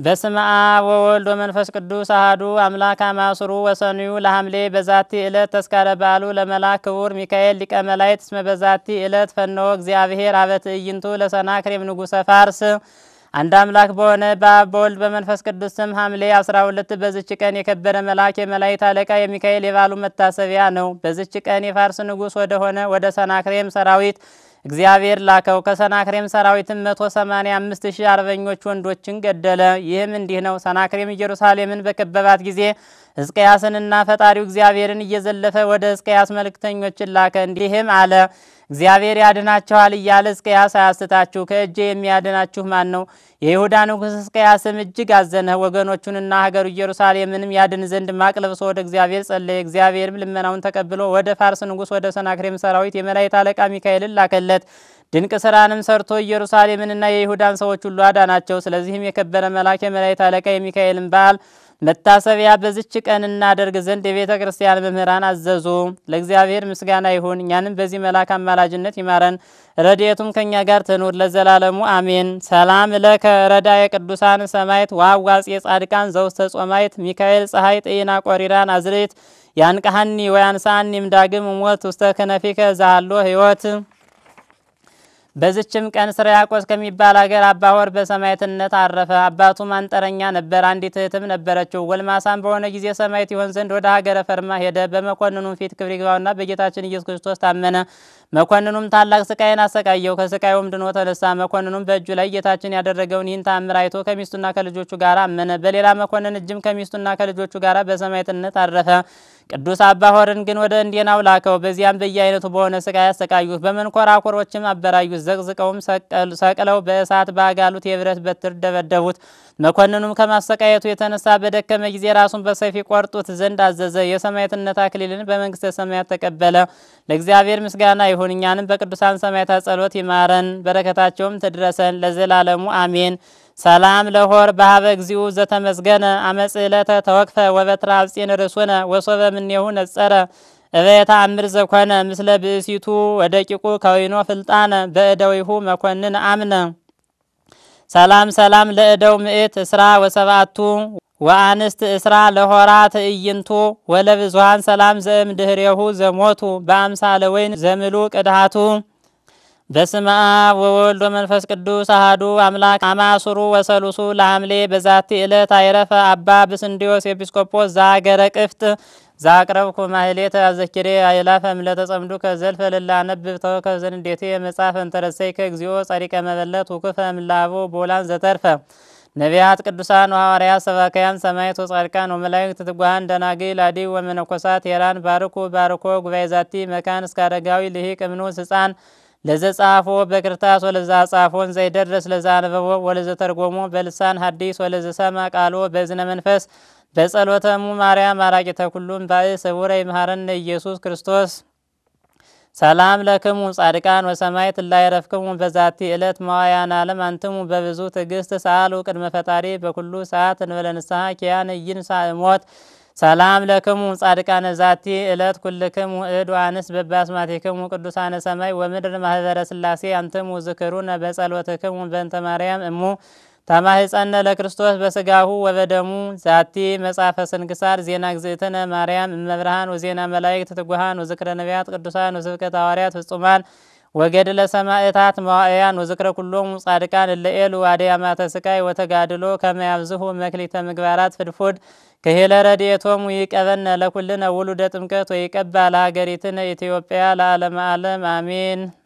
በስመ አብ ወወልድ ወመንፈስ ቅዱስ አሐዱ አምላክ አማስሩ ወሰኑዩ ለሐምሌ በዛቲ ዕለት ተስካረ በዓሉ ለመልአክ ክቡር ሚካኤል ሊቀ መላእክት እስመ በዛቲ ዕለት ፈነወ እግዚአብሔር አበ ትዕይንቱ ለሰናክሬም ንጉሠ ፋርስ። አንድ አምላክ በሆነ በአብ በወልድ በመንፈስ ቅዱስ ስም ሐምሌ 12 በዝች ቀን የከበረ መልአክ የመላእክት አለቃ የሚካኤል የበዓሉ መታሰቢያ ነው። በዝች ቀን የፋርስ ንጉሥ ወደሆነ ወደ ሰናክሬም ሰራዊት እግዚአብሔር ላከው። ከሰናክሬም ሰራዊትም መቶ ሰማኒያ አምስት ሺህ አርበኞች ወንዶችን ገደለ። ይህም እንዲህ ነው። ሰናክሬም ኢየሩሳሌምን በከበባት ጊዜ ሕዝቅያስንና ፈጣሪው እግዚአብሔርን እየዘለፈ ወደ ሕዝቅያስ መልእክተኞችን ላከ። እንዲህም አለ እግዚአብሔር ያድናችኋል እያለ ሕዝቅያስ አያስታችሁ፣ ከእጄ የሚያድናችሁ ማን ነው? የይሁዳ ንጉሥ ሕዝቅያስም እጅግ አዘነ። ወገኖቹንና ሀገሩ ኢየሩሳሌምንም ያድን ዘንድ ማቅ ለብሶ ወደ እግዚአብሔር ጸለየ። እግዚአብሔርም ልመናውን ተቀብሎ ወደ ፋርስ ንጉሥ ወደ ሰናክሬም ሰራዊት የመላእክት አለቃ ሚካኤልን ላከለት። ድንቅ ስራንም ሰርቶ ኢየሩሳሌምንና የይሁዳን ሰዎች ሁሉ አዳናቸው። ስለዚህም የከበረ መልአክ የመላእክት አለቃ የሚካኤልን በዓል መታሰቢያ በዝች ቀን እናደርግ ዘንድ የቤተ ክርስቲያን መምህራን አዘዙ። ለእግዚአብሔር ምስጋና ይሁን፣ እኛንም በዚህ መልአክ አማላጅነት ይማረን፣ ረድኤቱም ከእኛ ጋር ትኑር ለዘላለሙ አሜን። ሰላም ለከ ረዳ የቅዱሳን ሰማይት ዋዋጽ የጻድቃን ዘውስተ ጾማይት ሚካኤል ፀሐይ ጥይና ቆሪራን አዝርት ያንቀሃኒ ወያንሳኒ እምዳግም ሞት ውስተ ከነፊከ ዛሃሎ ህይወት በዝችም ቀን ስርያቆስ ከሚባል ሀገር አባሆር በሰማዕትነት አረፈ። አባቱም አንጥረኛ ነበር። አንዲት እህትም ነበረችው። ጎልማሳም በሆነ ጊዜ ሰማዕት ይሆን ዘንድ ወደ ሀገረ ፈርማ ሄደ። በመኮንኑም ፊት ክብር ይግባውና በጌታችን ኢየሱስ ክርስቶስ ታመነ። መኮንኑም ታላቅ ስቃይን አሰቃየው። ከስቃዩም ድኖ ተነሳ። መኮንኑም በእጁ ላይ ጌታችን ያደረገውን ይህን ተአምር አይቶ ከሚስቱና ከልጆቹ ጋር አመነ። በሌላ መኮንን እጅም ከሚስቱና ከልጆቹ ጋር በሰማዕትነት አረፈ። ቅዱስ አባሆርን ግን ወደ እንዴናው ላከው። በዚያም በየአይነቱ በሆነ ስቃይ ያሰቃዩት፣ በመንኮራኮሮችም አበራዩት። ዘቅዝቀውም ሰቅለው በእሳት ባጋሉት የብረት በትር ደበደቡት። መኮንኑም ከማሰቃየቱ የተነሳ በደከመ ጊዜ ራሱን በሰይፍ ቆርጡት ዘንድ አዘዘ። የሰማዕትነት አክሊልን በመንግስተ ሰማያት ተቀበለ። ለእግዚአብሔር ምስጋና ይሁን፣ እኛንም በቅዱሳን ሰማዕታት ጸሎት ይማረን፣ በረከታቸውም ትድረሰን ለዘላለሙ አሜን። ሰላም ለሆር በሀበ እግዚኡ ዘተመስገነ አመጽእለተ ተወክፈ ወበትረ አብጺን ርእሱነ ወሶበ ምኔሁ ነጸረ እበየታ አምር ዘኮነ ምስለ ብእሲቱ ወደቂቁ ከዊኖ ፍልጣነ በእደዊሁ መኮንን አምነ ሰላም ሰላም ለእደው ምእት እስራ ወሰብአቱ ወአንስት እስራ ለሆራ ትዕይንቱ ወለብዙሃን ሰላም ዘእም ድህሬሁ ዘሞቱ በአምሳለ ወይን ዘምሉ ቅድሃቱ በስመ አብ ወወልድ ወመንፈስ ቅዱስ አሐዱ አምላክ አማሱሩ ወሰሉሱ ለሐምሌ በዛቲ ዕለት አይረፈ አባ ብስንዲዮስ ኤጲስቆጶስ ዘአገረ ቅፍት ዛቅረብኩ ማህሌተ አዘኪሬ አይላፈ እምለተጸምዱ ከዘልፈ ልላ ነብብ ተወከ ዘንዴቴ መጽሐፈ እንተረሰይ ከእግዚኦ ጸሪቀ መበለት ውክፈ እምላቦ ቦላን ዘተርፈ ነቢያት ቅዱሳን ወሐዋርያት ሰባካያን ሰማዕት ወጻድቃን ወመላእክት ትጉሃን ደናግል አዲ ወመነኮሳት ሄራን ባርኩ ባርኮ ጉባኤ ዛቲ መካን እስከ አረጋዊ ልሂቅ እምኑስ ሕፃን ለዘ ጻፎ በክርታስ ወለዛ ጻፎን ዘይደርስ ለዛ አንበቦ ወለዘ ተርጎሞ በልሳን ሐዲስ ወለዘ ሰማ ቃሎ በዝነ መንፈስ በጸሎተሙ ማርያም አራቂተ ኩሉም ባእ ስቡረ ይምሃረነ ኢየሱስ ክርስቶስ ሰላም ለክሙ ጻድቃን ወሰማዕት እላይረፍክሙ በዛቲ ዕለት መዋያን ዓለም አንትሙ በብዙ ትዕግስት ሰአሉ ቅድመ ፈጣሪ በኩሉ ሰዓት እንበለ ንስሐ ኪያነ ይንሣእ ሞት ሰላም ለክሙ ጻድቃነ ዛቲ ዕለት ኩልክሙ እድ አንስ በባስማቲክሙ ቅዱሳነ ሰማይ ወምድር ማህበረ ስላሴ አንትሙ ዝክሩነ በጸሎትክሙ በእንተ ማርያም እሙ ተማህፀነ ለክርስቶስ በስጋሁ ወበደሙ ዛቲ መጽሐፈ ስንክሳር ዜና ግዝእትነ ማርያም እመብርሃን ወዜና መላእክት ትጉሃን ወዝክረ ነቢያት ቅዱሳን ወስብከተ ሐዋርያት ፍጹማን ወገድለ ሰማዕታት መዋእያን ወዝክረ ኩሎሙ ጻድቃን እለኤሉ አድያማተ ስቃይ ወተጋድሎ ከመያብዝሁ መክሊተ ምግባራት ፍድፉድ ክሄለ ረድኤቶሙ ይቀበነ ለኩልነ ውሉደ ጥምቀት ወይቀባ ለሀገሪትነ ኢትዮጵያ ለዓለመ ዓለም አሜን።